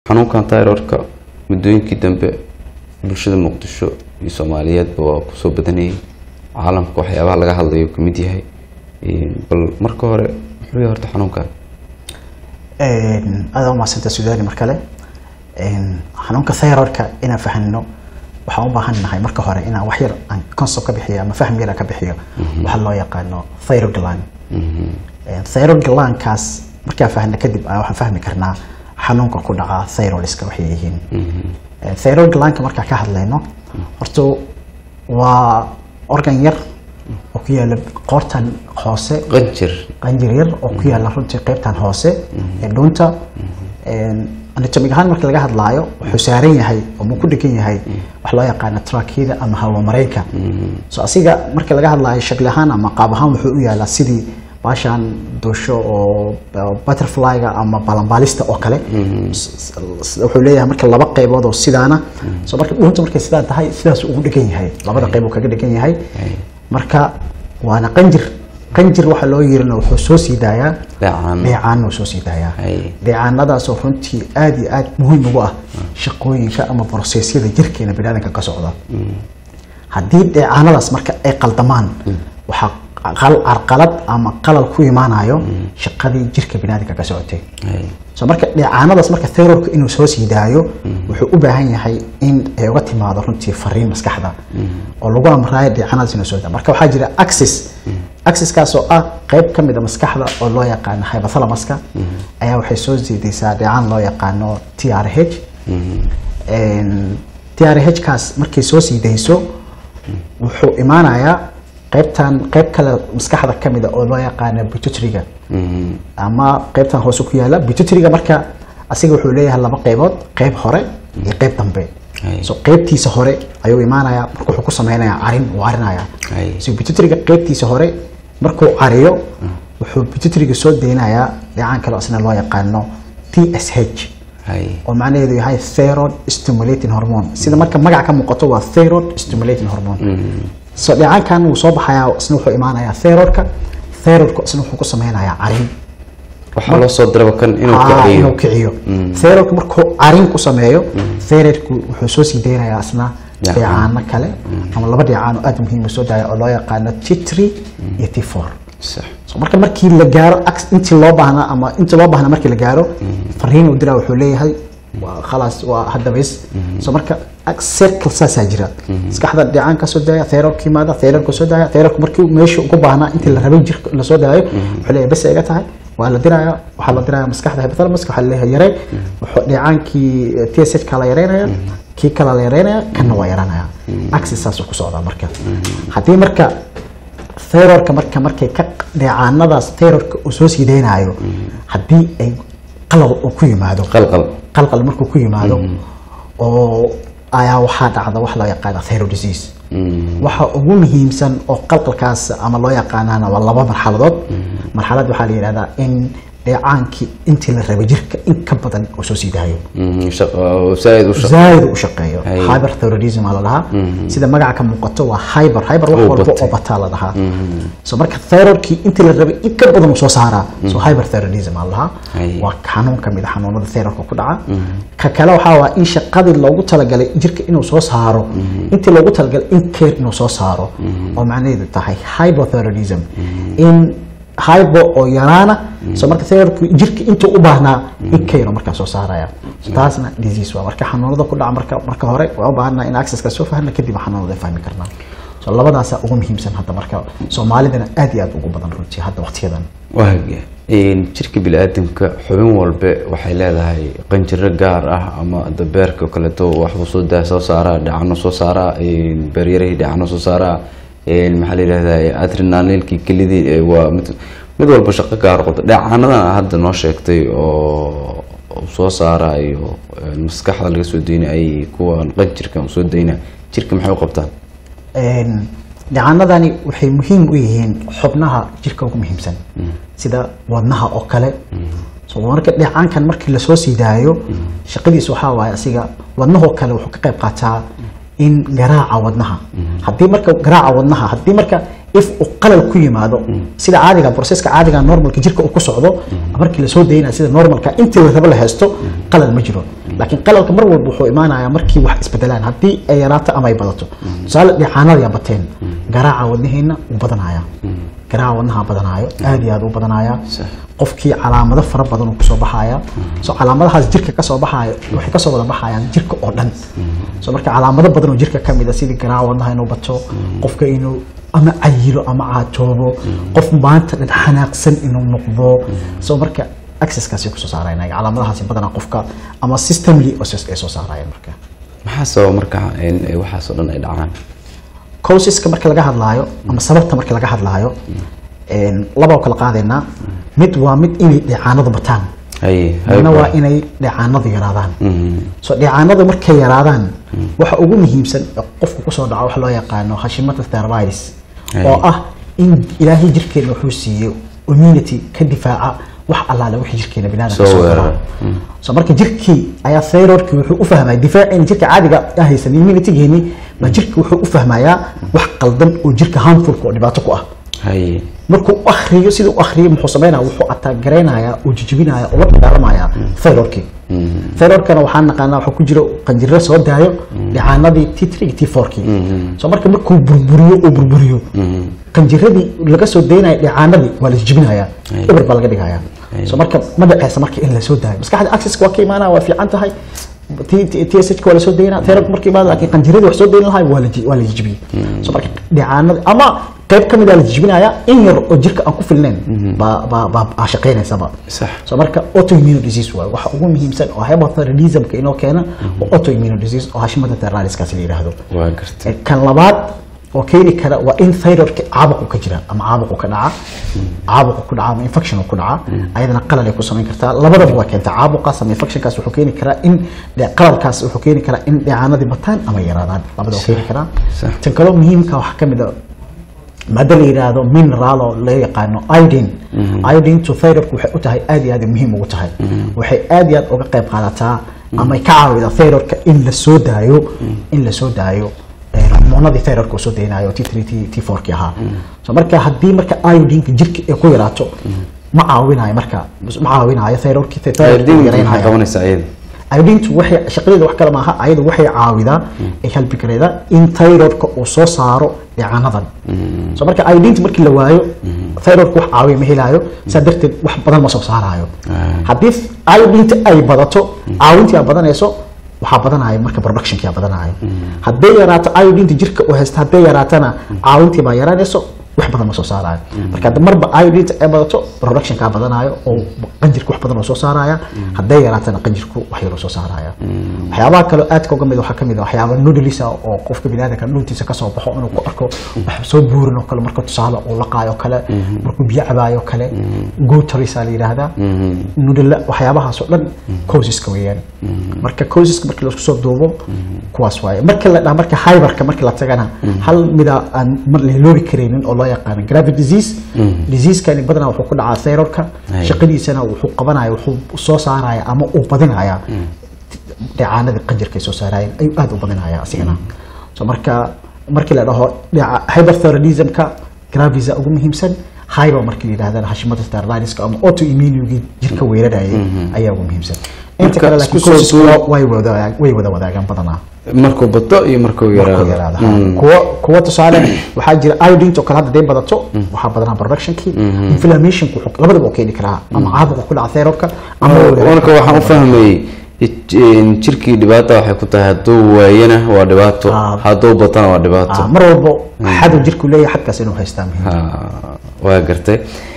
xanuunkan tyrorka muddooyinkii dambe bulshada muqdisho iyo soomaaliyeedba waa kusoo badanayay caalamka waxyaabaha laga hadlayo ka mid yahay bal marka hore muxuu yahay horta xanuunkan aada umahadsanta sudaani mar kale xanuunka thyroidka inaan fahanno waxaan u baahan nahay marka hore inaan wax yar aan concept ka bixiyo ama fahm yar aan ka bixiyo waxa loo yaqaano thyroid gland thyroid glandkaas markaan fahno kadib waxaan fahmi karnaa xanuunka ku dhaca thyroidska waxay yihiin thyroid glandka markaan ka hadlayno horta waa organ yar oo ku yaala qoortan hoose qanjir qanjir yar oo ku yaala runtii qaybtan hoose ee dhuunta anatomig ahaan marka laga hadlaayo wuxuu saaran yahay oo mu ku dhegan yahay wax loo yaqaano trakida ama hawamareenka so asiga marka laga hadlaayo shakli ahaan ama qaab ahaan wuxuu u yaalaa sidii baashaan duusho oo butterflyga ama balanbaalista oo kale wuxuu leeyahay marka laba qaybood oo sidaana so marka dhuunta markay sidaa tahay sidaas ugu dhegan yahay labada qayb uu kaga dhegan yahay marka waana qanjir qanjir waxaa loo yirina wuxuu soo sii daayaa Dheecaan. dheecaan uu soo sii daayaa Hay. dheecaanadaasoo runtii aad iyo aad muhiim ugu ah shaqooyinka ama brosesyada jirkeena biniaadanka ka socda haddii dheecaanadaas marka ay qaldamaan waxaa qal- carqalad ama qalal ku imaanayo shaqadii jirka biniaadanka ka socotay Hay. so marka dheecaanadaas marka thyroidka inuu soo sii daayo wuxuu u baahan yahay in ay uga timaado runtii fariin maskaxda oo lagu amraayo dheecaanadaas inuu soo daayo marka waxaa jira axis axiskaas oo ah qayb ka mid a maskaxda oo loo yaqaano hypothalamuska ayaa waxay soo siidaysaa dheecaan loo yaqaano t r h t r h kaas markay soo sii dayso wuxuu imaanayaa qaybtan qayb kale maskaxda ka mid a oo loo yaqaano pituitary-ga Mhm. ama qaybtan hoose ku yaala pituitary-ga marka asiga wuxuu leeyahay laba qaybood qayb hore iyo qayb dambe Hay. so qaybtiisa hore ayuu imaanayaa marka wuxuu ku sameynayaa carin uu carinaya Hay. so pituitary-ga qaybtiisa hore markuu cariyo wuxuu pituitary-ga soo deynayaa dheecaan kale oo isna loo yaqaano TSH Hay. oo macnaheedu yahay thyroid stimulating hormone sida marka magaca ka muuqato waa thyroid stimulating hormone so dheecaankan wuu soo baxayaa isna wuxuu imaanayaa thyroidka thyroidka isna wuxuu ku sameynayaa carin waxaa loo soo diraba kan inuu Ah, kiciyo inuu kiciyo thyroidku markuu carin ku sameeyo thyroidku wuxuu soo sii deynayaa isna Dheecaan. dheecaano kale ama laba dheecaan oo aad muhiim u soo daaya oo loo yaqaano T3 iyo T4 sax so marka markii la gaaro ax- intii loo baahnaa ama intii loo baahnaa markii la gaaro fariin uu diraa wuxuu leeyahay waa khalaas waa hadda bas so marka ax- circle saasaa jira maskaxda dheecaan ka soo daaya thyroidka yimaada thyroidka soo daaya thyroidka markii meesha ugu baahnaa intii la rabay jirka la soo daayo wuxuu leeyahay bas iga tahay waa la diraya waxaa la diraya maskaxda hypothalamus waxaa laleeyahay yarey wuxuu dheecaankii TSH ka la yareynaya kii kale la yareynaya kana waa yaranaya axis saasuu ku socdaa marka haddii marka thyroidka marka markay ka dheecaanadaas thyroidka uu soo sii deynayo haddii ay qalal uu ku yimaado qalqal qalqal markuu ku yimaado oo ayaa waxaa dhacda wax loo yaqaana thyroid disease Mhm. waxa ugu muhiimsan oo qalqalkaas ama loo yaqaanana waa laba marxaladood marxalad waxaa la yidhahdaa in dheecaankii intii la rabay jirka in ka badan uu soo sii daayo Mhm. Shaqo- zaaid u shaqo zaaid u shaqeeyo Hay. hyperthyroidism aa la dhahaa sida magaca ka muuqato waa hyper hyper wax Oo walba batay. oo bataa la dhahaa so marka thyroidkii intii la rabay in ka badan uu soo saaraa so hyperthyroidism aa la dhahaa Hay. waa xanuun ka mid a xanuunada thyroidka ku dhaca ka kale waxaa waa in shaqadii loogu talagalay jirka inuu soo saaro intii loogu talagalay in care inuu soo saaro oo macnaheedu tahay hypothyroidism in hypo oo yaraana so marka thyroidku jirka intuu u baahnaa in care markaa soo saaraya so taasna disease waa marka xanuunada ku dhaca marka marka hore waa u baahanaa in accesska soo fahna kadib xanuunada fahmi karnaa so labadaasaa ugu muhiimsan hadda marka soomaalidana aad iyo aad ugu badan runtii hadda waqtiyadan waaga jirka bini-aadamka xubin walbe waxay leedahay qanjiro gaar ah ama dabeerka oo kaleeto waxbuu soo daa soo saaraa dhacano soo saaraa beeryarahii dhacano soo saaraa maxaa la yidhahdaa adrenalilkii kelidii eh, waa mid mid walba shaqo gaar qabta dhacanadan hadda noo sheegtay oo oo soo saarayo eh, maskaxda laga soo deynay ay kuwan qanjirka soo deyna jirka maxay u qabtaan Een, dhacanadani waxay muhiim u yihiin xubnaha jirka ugu muhiimsan sida wadnaha oo kale so marka dheecaankan markii lasoo sii daayo shaqadiisu waxaa waaye asiga wadnahoo kale wuxuu ka qayb qaataa in garaaca wadnaha haddii marka garaaca wadnaha haddii marka if uu qalal ku yimaado sida caadiga processka caadiga normalka jirka uu ku socdo markii lasoo daynaya sida normalka intii la rabo la haysto qalal ma jiro laakiin qalalka mar walba wuxuu imaanayaa markii wax isbedelaan haddii ay yaraato ama ay badato tusaale dhicaanada yaa bateen garaaca wadnaheena wuu badanaya garaaca wadnaha badanaayo aad iyo aad u badanaya qofkii calaamado fara badan uu kusoo baxaya so calaamadahaas jirka kasoo baxayo waxay kasoo wada baxayaan jirka oo dhan so marka calaamado badan oo jirka ka mid a sidii garaaca wadnaha inuu bato qofka inuu ama cayilo ama caatoobo qof maanta dhan xanaaqsan inuu noqdo so marka accesskaasi kusoo saarayna calaamadahaasi badanaa qofka ama systemly ay soo saarayaan marka maxaa sababa marka in ay waxaasoo dhan ay dhacaan causeska marka laga hadlaayo ama sababta marka laga hadlaayo laba oo kala qaadaynaa mid waa mid inay dheecaanadu bataan haye midna waa inay dheecaanadu yaraadaan so dheecaanadu markay yaraadaan waxa ugu muhiimsan ee qofku kusoo dhaco wax loo yaqaano hashimata thyroids oo ah in ilaahay jirkeena wuxuu siiyey immunity ka difaaca wax allaale wixii jirkeena binaadamka Soo soo weerara. gala so marka jirkii ayaa thyroidkii wuxuu u fahmaya difaaceen jirka caadiga ah haysan immunitygeeni baa jirka wuxuu u fahmayaa wax qaldan oo jirka harmfulka oo dhibaato ku ah haye markuu u akhriyo siduu u akhriyo muxuu sameynaya wuxuu ataagaraynaya uu jijibinaya oo la dagaalamaya thyroidkii thyroidkana waxaan naqaanaa waxaa ku jira qanjiro soo daayo dhicaanadii t three t fourkii so marka markuu burburiyo uu burburiyo qanjiradii laga soo daynaya dhicaanadii waa la jijibinaya eber baa laga dhigaya so marka ma dhaceysa marka in lasoo daayo maskaxda accesska waa ka imaanaya waa fiican tahay TSH waa lasoo daynaa thyroid markii imaada laakiin qanjiradii wax soo dayn lahay waa la ji- waa la jijibiyey so marka dhicaanada ama qayb ka mid a la jijibinaya in yar oo jirka aan ku filnayn baa baa baa baa shaqeynaysaba sax so marka autoimmune disease waaye waxa ugu muhiimsan oo hypothyroidismka inoo keena oo autoimmune disease oo hashimada thyroidskaasi la yidhaahdo waa gartay Eh, kan labaad oo keeni kara waa in thyroidka caabuqu ka jira ama caabuqu ka dhaca caabuqu ku dhaca ama infection ku dhaca ayadana qalal ay ku samayn kartaa labadaba waa keentaa caabuqaas ama infectionkaas wuxuu keeni karaa in de- qalalkaas wuxuu keeni karaa in dheecaanadii bataan ama yaraadaan labada waa keeni karaa Sax. tan kaloo muhiimka waxaa ka mid a maada la yidhaahdo mineral oo loo yaqaano iodine iodine to thyroidku waxay u tahay aad iyo aad ay muhiim ugu tahay waxay aad iyo aad uga qayb qaadataa ama ay ka caawidaa thyroidka in la soo daayo in la soo daayo eh, hormoonadii thyroidka uu soo daynayo t three t t four ki ahaa so marka haddii marka iodineka jirka ay ku yaraato ma caawinayo marka ma caawinayo thyroidki thyroidka diin maxay yaraynaya qabanaysaa iyada iodintu waxay shaqadeeda wax kale maaha ayadu waxay caawidaa ay helbi karaydaa in thyroidka uu soo saaro dhicaanadan so marka iodinta markii la waayo thyroidka wax caawiya ma helaayo saa darteed wax badan ma soo saarayo haddii iodinta ay badato caawintii aa badanayso waxaa badanaya marka productionkii aa badanaya hadday yaraato iodinta jirka uu haysta hadday yaraatana caawintii baa yaraanayso wax badan ma soo saarayo marka hadda marba iodinta ay badato productionkaa badanayo oo qanjirka wax badan oo soo saaraya hadday yaraatana qanjirku wax yaroo soo saaraya waxyaabaha kale aadka uga mid waxaa ka mid ah waxyaaba noodlisa oo qofka biniaadamka dhuntiisa kasoo baxo inuu ku arko wax soo buurin oo kale marka tusaale uu laqaayo kale markuu biyo cabaayo kale gotarisa la yidhaahdaa nudla waxyaabahaas oo dhan causeska weeyaan marka causeska markii laisku soo duubo kuwaas waaye marka la dhaha marka hyberka markii la tagana hal mida aan mar la iloobi karaynin oo loo yaqaano gravity disease diseasekani badanaa wuxuu ku dhacaa thyroidka Ay. shaqadiisana wuxuu qabanaya wuxuu soo saaraya ama uu badinaya dheecaanadii qanjirka ay soo saarayeen ayuu aad u badinaya asigana so marka markii la dhaho dheeca- hyperthyroidismka gravisa ugu muhiimsan hyper markii la yidhahdana hashimada thyroidiska ama autoimmunigii jirka weerarayay ayaa ugu muhiimsan inta Marka kale isku laakiin soo causeska duub- way wada way wada wadaagaan badanaa markuu bato iyo markuu markuu yaraado yaraado ha. kuwa kuwa tusaale waxaa jira iodine oo kale hadda day badato waxaa badanaa productionkii inflammationku wuxuu- labadaba uu keeni karaa ama caabuqa ku dhaca thyroidka ama uu yaraado. marka waxaan u fahmayey in jirkii dhibaata waxay ku tahay hadduu waayana waa dhibaato Ah. hadduu batana waa dhibaato Ah, mar walbo xadu jirku leeyahay xadkaas inuu haystaa muhiim Ha, waa gartay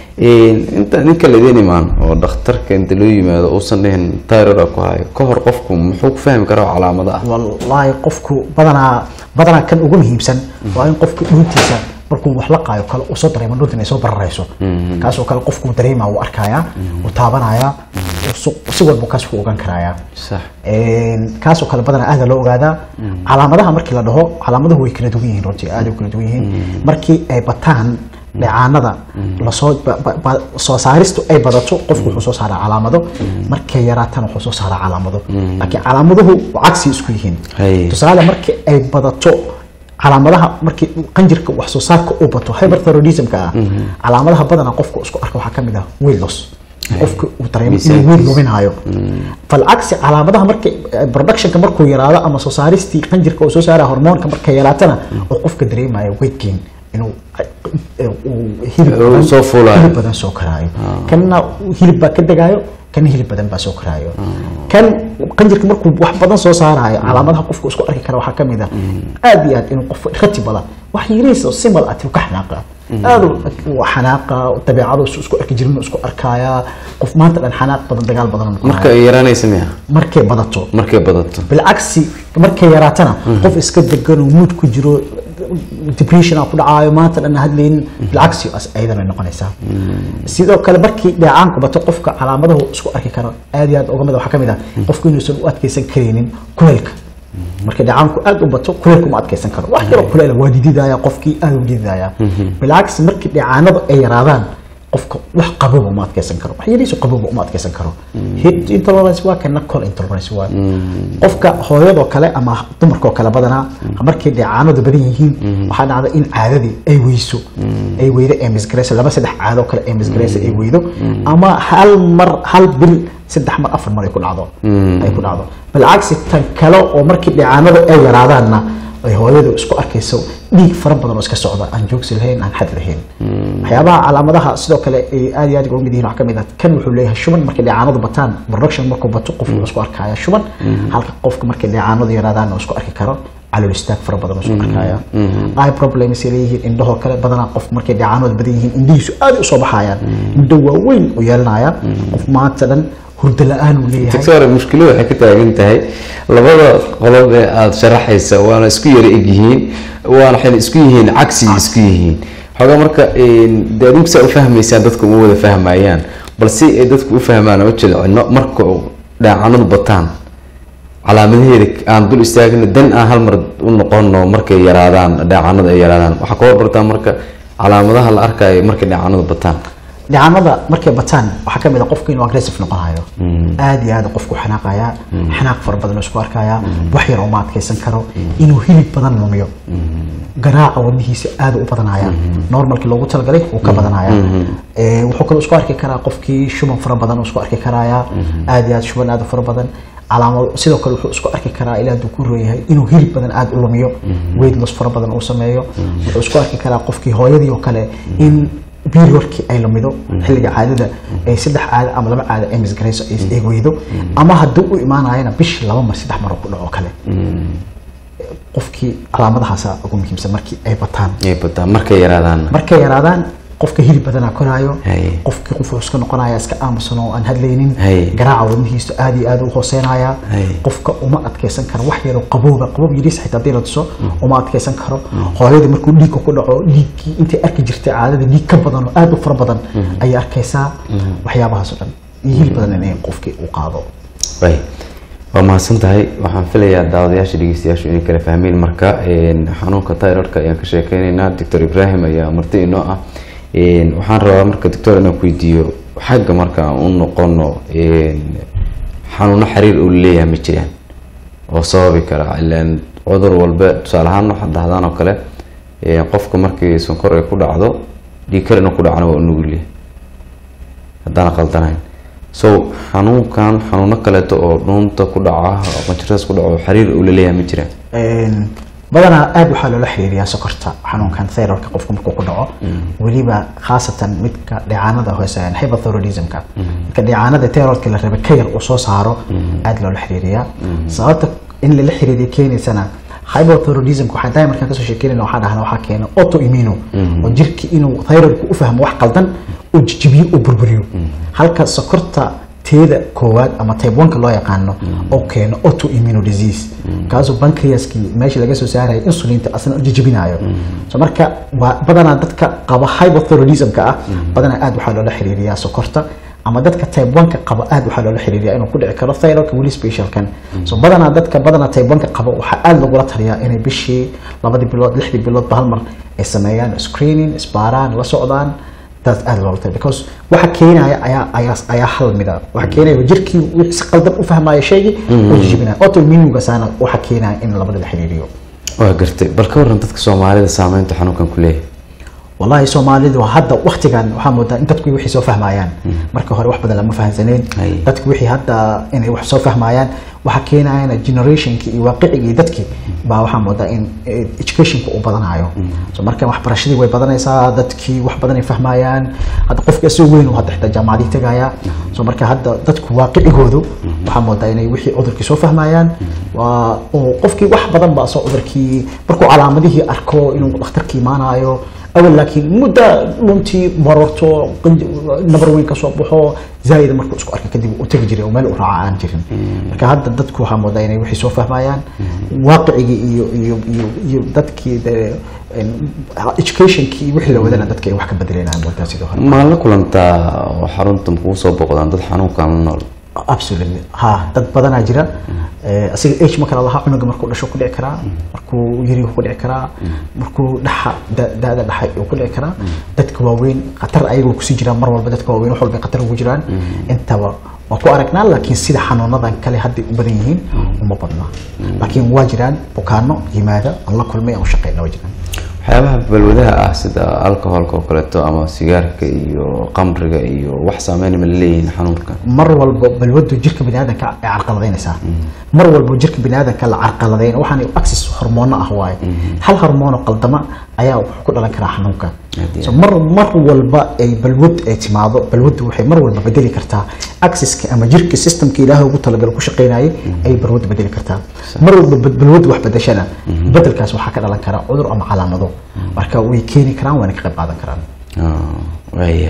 inta ninka laidin imaan oo dhakhtarka inta loo yimaado uusan dhihin tyrod ku hayo ka hor qofku muxuu ku fahmi karaa calaamado ah wallaahi qofku badanaa badanaa kan ugu muhiimsan waa in qofku dhuntiisa markuu wax la qaayo kale uu soo dareemo dhunta inay soo bararayso kaasoo kale qofku dareema uu arkayaa uu taabanaya uu su- si walba kaas ku ogaan karayaa sax kaasoo kale badanaa aada loo ogaadaa calaamadaha markii la dhaho calaamaduhu way kala duwan yihiin runtii aada u kala duwan yihiin markii ay bataan dheecaanada lasoo ba- ba- ba- soo saaristu ay badato qofku wuxuu soo saaraa calaamado markay yaraatana wuxuu soo saaraa calaamado laakiin calaamaduhu cagsi isku yihiin Hay. tusaale markii ay badato calaamadaha markii qanjirka wax soo saarka uu bato hyperthyroidismka ah calaamadaha badanaa qofka isku arka waxaa kamid ah weight loss qofka uu dareemo inuu Miisaankiisa. weight luminayo falcagsi calaamadaha marka productionka markuu yaraado ama soo saaristii qanjirka uu soo saara hormoonka markay yaraatana oo qofka dareemayo weight gain inuu eh, uu hilib Uu badan- soo fuulayo. hilib badan soo karaayo kanna hilib baa ka degaayo kan hilib badan baa soo karaayo kan qanjirka markuu wax badan soo saarayo calaamadaha qofku isku arki kara waxaa kamid ah aad iyo aad inuu qof rati badan wax yariis oo simal ah ka xanaaqa aad u xanaaqa dabeecadu isu isku arki jirin isku arkaya qof maanta dhan xanaaq badan dagaal badan uu marka noqonayo. ay yaraanaysa miya markay badato markay badato bilcagsi markay yaraatana qof iska degan oo mood ku jiro depression aa ku dhacaayo maanta dhan hadlaynin bilcagsi as ayadana way noqonaysaa sidoo kale markii dheecaanku bato qofka calaamadahu isku arki karo aad iyo aad uga mid waxaa ka mid ah qofku inuusan u adkeysan karaynin kuleylka marka dheecaanku aad u bato kuleylka uma adkeysan karo wax yaroo kuleyla waa dididaya qofkii aad u dididaya bilcagsi markii dheecaanadu ay yaraadaan qofka wax qababa uma adkeysan karo wax yariisu qababa uma adkeysan karo heat intolerance waa kana col intolerance waa qofka hooyadoo kale ama dumarkoo kale badanaa markay dheecaanadu badan yihiin waxaa dhacda in caadadii ay weyso ay weydo ee misgareyso laba saddex caadoo kale ee misgareyso ay weydo ama hal mar hal bil saddex mar afar mar ay ku dhacdo ay ku dhacdo balcagsi tan kale oo markii dheecaanadu ay yaraadaanna ay hooyadu isku arkayso dhiig fara badan oo iska socda aan joogsi lahayn aan xad lahayn waxyaabaha calaamadaha sidoo kale ay aad iyo aad uga mid yihiin waxaa kamid ah kan wuxuu leeyahay shuban markay dheecaanadu bataan production markuu bato qofku wuxuu isku arkaya shuban halka qofka markay dheecaanadu yaraadaan uu isku arki karo calool istaag fara badan uu isku arkaya eye problems ay leeyihiin indhahoo kale badanaa qof markay dheecaanadu badan yihiin indhihiisu aad u soo baxayaan indho waaweyn u yeelanaya qof maanta dhan hurdo la-aan uu leeyahay doctor mushkiladu waxay ka taagan tahay labada qolob ee aada sharaxaysa waana isku yara egyihiin waana waxayna isku yihiin cagsi isku yihiin xoogaa marka dee adinku saa u fahmaysaan dadku uma wada fahmayaan balse ay dadku u fahmaan oo jilcino marka dhaacanadu bataan calaamadaheeda aan dul istaagno dan aan hal mar u noqono markay yaraadaan dhaacanadu ay yaraadaan waxaa ka warbartaa marka calaamadaha la arkayo markay dhaacanadu bataan dhicanada markay bataan waxaa kamid a qofku inuu aggressive noqonayo aad iyo aad qofku xanaaqaya xanaaq fara badan oo isku arkaya wax yar oo ma adkeysan karo inuu hilib badan lumiyo garaaca wadnihiisa aad u badanaya normalkii loogu talagalay wuu ka badanaya Eh, wuxuu kaloo isku arki karaa qofkii shuban fara badan uu isku arki karaya aad iyo aad shuban aad u fara badan calaamado sidoo kale wuxuu isku arki karaa ilaa hadduu ku rooyahay inuu hilib badan aad u lumiyo weight loss fara badan uu sameeyo wuxuu isku arki karaa qofkii hooyadii oo kale in periodkii ay lumido xilliga caadada ay saddex caado ama laba caado ay misgarayso ay ay weydo ama hadduu u imaanayana bishii laba mar saddex mar oo ku dhaco kale qofkii calaamadahaasa ugu muhiimsan markii ay bataan ay bataan markay yaraadaan markay yaraadaan qofka hilib badanaa koraayo Haye. qofkii qof wuxuu iska noqonaya iska aamusan oo aan hadlaynin Haye. garaaca wadnihiisa aad iyo aad u hooseynaya Haye. qofka uma adkeysan karo wax yaroo qabowga qabow yariis xitaa haddii la tuso uma adkeysan karo hooyadii markuu dhiigga ku dhaco dhiiggii intay arki jirtay caadada dhiig ka badan oo aad u fara badan ayay arkaysaa waxyaabahaas oo dhan iyo hilib badan inay qofkii u qaado way waa mahadsan tahay waxaan filayaa daawadayaasha dhegeystayaashu inay kala fahmeen marka een, xanuunka thyroidka ayaan ka sheekeynaynaa doctor ibrahim ayaa marti inoo ah Een, waxaan rabaa marka doctor inaan ku weydiiyo xagga marka aan u noqono een, xanuuno xiriir uu leeyahay ma jiraan oo sababi kara ilaan cudur walba tusaale ahaan waxaad dhahdaan oo kale een, qofka markii sonkor ay ku dhacdo dhiig kar inuu ku dhacna waa u nugul yahay haddaan qaldanayn so xanuunkan xanuuno kaleeto oo dhuunta ku dhaca oo qanjiradaas ku dhaco oo xiriir uu la leeyahay ma jiraan Een, badanaa aad waxaa loola xiriiriyaa sokorta xanuunkan thyroidka qofka markuu ku dhaco weliba khaasatan midka dheecaanada hoose hypothyroidismka midka dheecaanada thyroidka la rabay ka yar uu soo saaro aad loola xiriiriyaa sababta in lala xiriiriya keenaysana hypothyroidismka waxaa daai markaan kasoo sheekeynayna waxaa dhahna waxaa keena autoimmune oo jirki inuu thyroidku u fahmo wax qaldan uu jijibiyo uu burburiyo halka sokorta teeda koowaad ama type 1 loo yaqaano oo keeno autoimmune disease kaasoo pancreaskii meesha laga soo saarayo insulinta asna u jijibinayo so marka waa badanaa dadka qaba hypothyroidismka ah badanaa aad waxaa loola xiriiriyaa sokorta ama dadka type 1 qaba aad waxaa loola xiriiriyaa inuu ku dhici karo thyroidka weli specialkan so badanaa dadka badanaa type 1 qaba waxaa aad lagula taliyaa inay bishii labadii bilood lixdii biloodba hal mar ay sameeyaan screening isbaaraan la socdaan taas aad loola taliya because waxa keenaya ayaa ayaa ayaa hal mida waxa keenaya jirkii wixii si qaldan u fahmaya shaygii oo jijibinaya autoimmunega saana waxa keenaya in labada la xiriiriyo waa gartay bal ka waran dadka soomaalida saameynta xanuunkan ku leeyahay wallahi soomaalidu hadda waktigan waxaa moodaa in dadku wixii soo fahmayaan marka hore wax badan lama fahansaneen Ay. dadku wixii hadda inay wax soo fahmayaan waxa keenayana generationki iyo waaqicigii dadkii baa waxaa moodaa in eh, educationka uu badanayo so marka waxbarashadii way badanaysaa dadkii wax badan ay fahmayaan hadda qofka isagoo weyn uu hadda xitaa jaamacadii tegaya so marka hadda dadku waaqicigoodu waxaa moodaa inay wixii cudurkii soo fahmayaan waa oo qofkii wax badan baa soo cudurkii markuu calaamadihii arko inuu dhakhtarkii imaanayo awal laakiin muddo luntii marorto qanj- nabar weyn ka soo baxo zaa'ida markuu isku arkay kadib u tegi jiray oo meel u raaca aan jirin marka hadda dadku waxaa moodaa inay wixii soo fahmayaan waaqicigii iyo iyo iyo iyo dadkii dee, en, educationkii wixii la wadana dadka ay wax ka bedelayaan moodaa sidoo hore ma la kulantaa oo xarunta kugu soo boqdaan dad xanuunkan la nool absolutely ha dad badanaa jira Eh, asiga age ma kala lahaa cunuga markuu dhasho ku dhici karaa markuu yari ku dhici karaa markuu dhaxa da- da-da dhaxay uu ku dhici karaa dadka waaweyn khatar ayagoo kusii jiraan mar walba dadka waaweyn wax walba ay khatar ugu jiraan intaba waa ku aragnaa laakiin sida xanuunadan kale hadday u badan yihiin uma badna laakiin waa jiraan bukaano yimaada aan la kulmay aan u shaqeyna waa jiraan waxyaabaha balwadaha ah sida alcoholka oo kaleeto ama sigaarka iyo qamriga iyo wax saameyn ma leeyihiin xanuunkan mar walba balwadu jirka biniaadanka ay carqaladaynaysaa mar walba jirka biniaadanka la carqaladayn waxaan access hormoono ah waaye hal hormoono qaldama ayaa wuxuu ku dhalan karaa xanuunka Haddii- so mar mar walba ay balwad ay timaado balwadu waxay mar walba bedeli kartaa accesska ama jirka systemka ilaahay ugu talagalo ku shaqeynayay ayay balwadu bedeli kartaa mar walba bal- balwadu wax bedeshana bedelkaas waxaa ka dhalan karaa cudur ama calaamado marka way keeni karaan waana ka qayb qaadan karaan Ah, waaya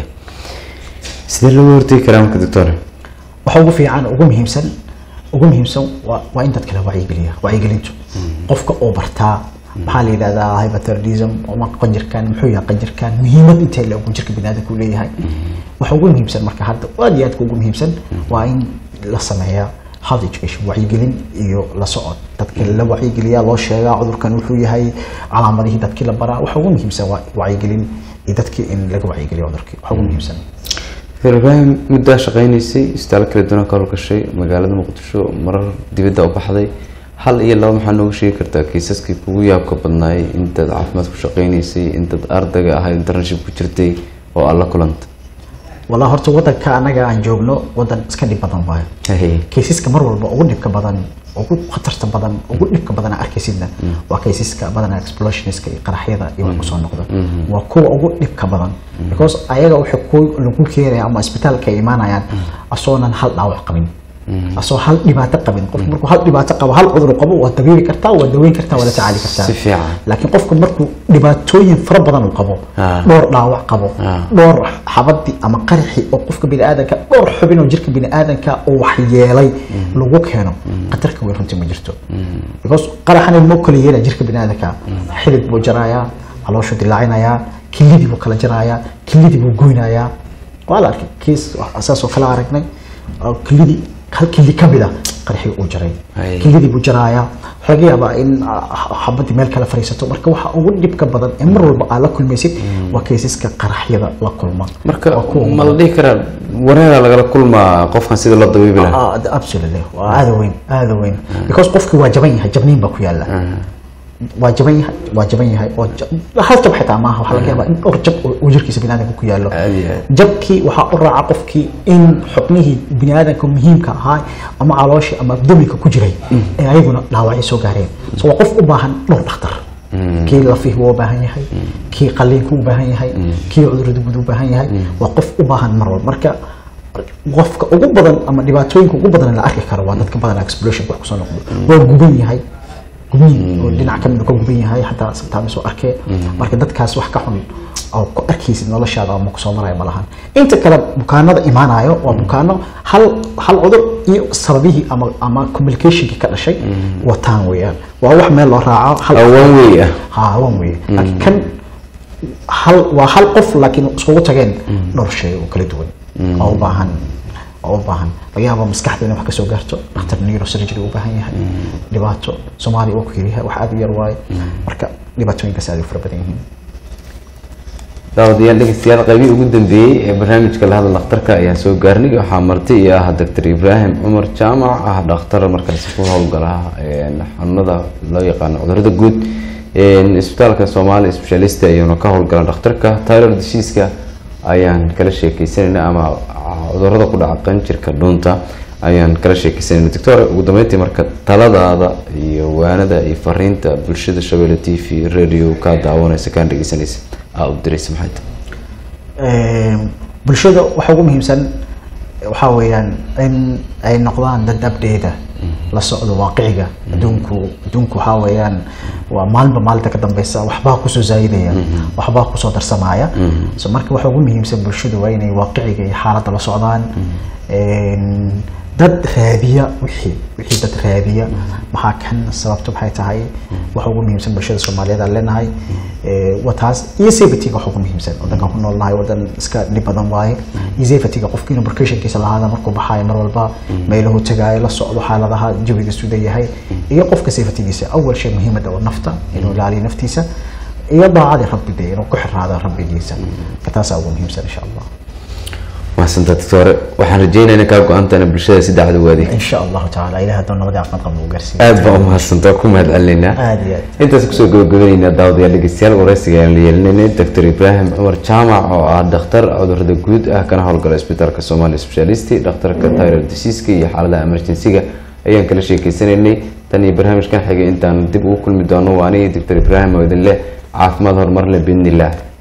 sidee looga hortegi karaa marka doctor waxa ugu fiican ugu muhiimsan ugu muhiimsan waa waa in dadka la wacyigeliya wacyigelintu qofka oo bartaa maxaa la yidhahdaa hyperthyroidism ama qanjirkan muxuu yahay qanjirkan muhiimad intee le jirka biniaadamka u leeyahay waxa ugu muhiimsan marka hadda aad iyo aadka ugu muhiimsan waa in la sameeyaa health education wacyigelin iyo la socod dadka la wacyigeliyaa loo sheegaa cudurkan wuxuu yahay calaamadihii dadkii la baraa waxa ugu muhiimsan waa wacyigelin iyo dadkii in laga wacyigeliyo cudurkii waxa ugu muhiimsan doctor ibraahim muddaa shaqaynaysay isbitaal kala duwan ka howlgashay magaalada muqdisho marar dibadda u baxday hal iyo laba maxaa nooga sheegi kartaa kiisaskii kugu yaabka badnaayay intaad caafimaad ku shaqaynaysay intaad ardayga ahayd internship ku jirtay oo aad la kulanta walaa horta wadanka anaga aan joogno wadan iska dhib badan waayo Haye. kaysiska mar walba ugu dhibka badan ugu khatarta badan ugu dhibka badan arkaysidna waa kaysiska badanaa explosionska iyo qaraxyada iyo wax kusoo noqda waa kuwa ugu dhibka badan because ayaga waxay ku lagu keenaya ama isbitaalka ay imaanayaan asoonan hal dhaawac qabin asoo hal dhibaato qabin qofku markuu hal dhibaato qabo hal cudur qabo waa dabiibi kartaa waa daweyn kartaa waa la tacaali kartaa Si fiican. laakiin qofku markuu dhibaatooyin fara badan uu qabo Ah. dhowr dhaawac qabo Ah. dhowr xabadi ama qaraxi oo qofka biniaadanka dhowr xubin oo jirka biniaadanka uu waxyeelay lagu keeno khatarka weyn runtii ma jirto because qaraxan ma kala yeela jirka biniaadanka xidid buu jarayaa calooshu dilaacinayaa kilidii buu kala jarayaa kilidii buu goynayaa waa la arkay kiis saasoo kala aragnay oo kilidii hal kili ka mida qaraxii uu jaray Ay. kilidii buu jarayaa waxaa laga yaabaa in ah, xabadii meel kale fariisato marka waxa ugu dhibka badan ee mar walba aad la kulmaysid waa kaysaska qaraxyada la kulma marka Waa kuwa ma la dhihi karaa wareera lagala kulmaa qofkan sida loo dabiibi lahaa Ah, absolutely waa aada weyn aada weyn because qofkii waa jaban yahay jabniin baa ku yaala waa jaban yahay waa jaban yahay oo ja- hal jab xitaa maaha waxaa laga yaabaa in dhowr jab oo- oo jirkiisa biniaadanka ku yaalo Aad iyo aad. jabkii waxaa u raaca qofkii in xubnihii biniaadanka muhiimka ahaa ama calooshii ama abdominka ku jiray ee ayaguna dhaawacyo soo gaareen so waa qof u baahan dhowr dhakhtar kii lafihi waa u baahan yahay kii qaliinku u baahan yahay kii cudurada guud u baahan yahay waa qof u baahan mar walba marka qofka ugu badan ama dhibaatooyinka ugu badan la arki karo waa dadka badan explosion wax kusoo noqdo waa guban yahay gubniin oo dhinac ka mid ka guban yahay xataa sometimes oo arkee marka dadkaas wax ka xun oo ku arkaysid noloshaada ama kusoo maraya ma lahan inta kale bukaanada imaanayo waa bukaano hal hal cudur iyo sababihii ama ama communicationkii ka dhashay wataan weeyaan waa wax meel loo raaco hal awan wey ah ha wan weeye laakiin kan hal waa hal qof laakiin iskugu tageen dhowr shay oo kala duwan oo u baahan oo u baahan laga yaabo maskaxda inay wax kasoo gaarto dhakhtar neurosurgery u baahan yahay dhibaato soomaaliya waa ku yaryahay wax aad u yar waaye marka dhibaatooyinkaas aad u fara badan yihiin daawadayaal dhegeystayaal qaybihii ugu dambeeyey ee barnaamijka la hadal dhakhtarka ayaan soo gaarnay waxaa marti iyo ah doctor ibraahim cumar jaamac ah dhakhtar markaasi ku howlgala xanuunada loo yaqaano cudurada guud isbitaalka soomaali specialist ayuuna ka howlgala dhakhtarka tyler disiiska ayaan kala sheekeysanayna ama cudurada ku dhaca qanjirka dhuunta ayaan kala sheekeysanayna doctor ugu dambeyntii marka taladaada iyo waanada iyo fariinta bulshada shabeelle t v radio kaa daawanaysa kaan dhegeysanaysa aa u diraysa maxay tahay bulshada waxa ugu muhiimsan waxaa weeyaan in ay noqdaan dad abdheeda la socdo waaqiciga adduunku adduunku waxaa weeyaan waa maalinba maalinta ka dambeysa waxbaa kusoo zaayidaya waxbaa kusoo darsamaya so marka waxa ugu muhiimsan bulshadu waa inay waaqiciga iyo xaaladda la socdaan dad raadiya wixii wixii dad raadiya maxaa kan sababto maxay tahay waxa ugu muhiimsan bulshada soomaaliyeed aan leenahay wataas iyo safetyga waxa ugu muhiimsan wadankan ku noolnahay wadan iska dhib badan waaye iyo safetyga qofka inuu barkashankiisa lahaada markuu baxaayo mar walba meelahu tagaayo la socdo xaaladaha jawiga suda yahay iyo qofka safetygiisa awal shay muhiimada oo nafta inuu ilaaliyo naftiisa iyo daacadii rabbi de inuu ku xiraado rabbigiisa taasaa ugu muhiimsan insha allah mahadsantaa doctore waxaan rajeynaynaa kaa go-aantaana bulshada si dacda u adeeg إن شاء الله تعالى إلى هذا النمط عفوا قبل وقرسي aad baa u mahadsantaa ku mahad celinaynaa aad iyo aad intaas kusoo gabagabanaynaa daawadayaal dhegeystayaal waraysiga ayaan la yeelinaynay doctor ibraahim cumar jaamac oo ah dhakhtar cudurada guud ah kana howlgala isbitaalka somali specialisti dhakhtarka tyler disiiska iyo xaaladaha emergensiga ayaan kala sheekeysanaynay tan iyo barnaamijkan xigay intaan dib ugu kulmi doono waa anigii doctor ibraahim oo idin leh caafimaad horumar leh biidni illaah